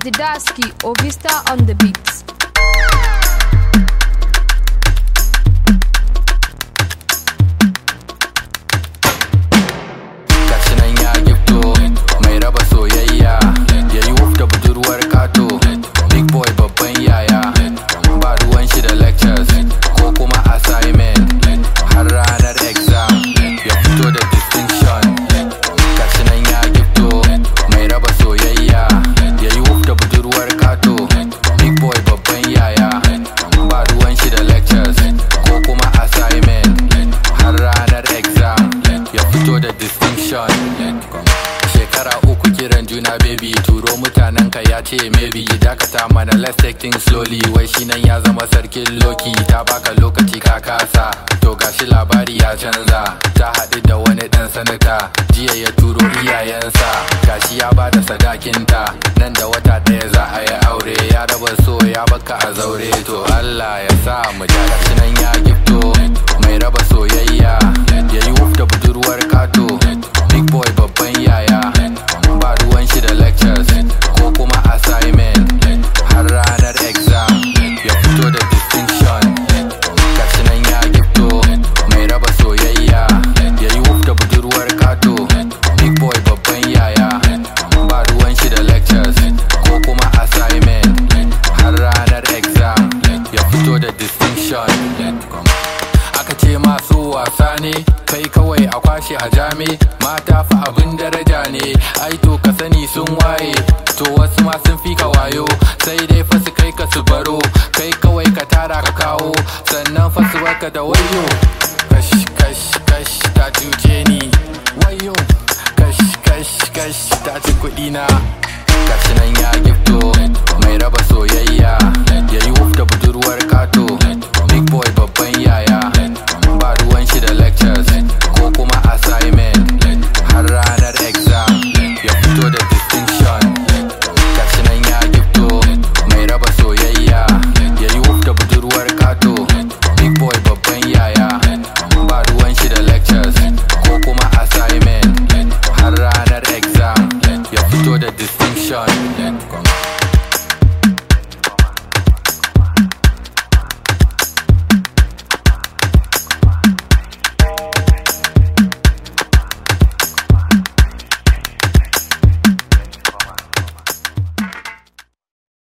Didaski Ovista on the beats. gashi nan ya gifto mai raba soyayya ya yi wuf da budurwar kato big boy babban yaya ba ruwan shi da lectures ko kuma assignment har ranar exam ya fito da distinction gashi nan ya gifto mai raba soyayya ya yi wuf da budurwar kato big boy babban yaya ba ruwan shi da lectures ko kuma assignment har ranar exam ya fito da distinction shekara uku kiran juna baby turo mutanen ka ya ce maybe dakata mana let's take things slowly wai shi nan ya zama sarkin loki ta baka lokaci ka kasa to gashi labari ya canza ta haɗu da wani ɗan sanata jiya ya turo iyayensa gashi ya bada sadakinta nan da wata ɗaya za a yi aure ya raba so ya baka a zaure to Allah ya sa mu ja gashi nan ya gifto mai raba soyayya ya yi wuf da budurwar kato big boy babban yaya ba ruwan shi da lectures ko kuma assignment har ranar exam ya fito da distinction gashi nan ya gifto mai raba soyayya ya yi wuf da budurwar kato big boy babban yaya ba ruwan shi da lectures ko kuma assignment har ranar exam ya fito da distinction aka ce masu wasa ne kai kawai a kwashe a jami mata fa abin daraja ne ai to ka sani sun waye to wasu ma sun fi ka wayo sai dai fa su kai ka su baro kai kawai ka tara ka kawo sannan fa su baka da wayo kash kash kash ta cuce ni wayo kash kash kash ta ci kuɗi na gashi nan ya gifto mai raba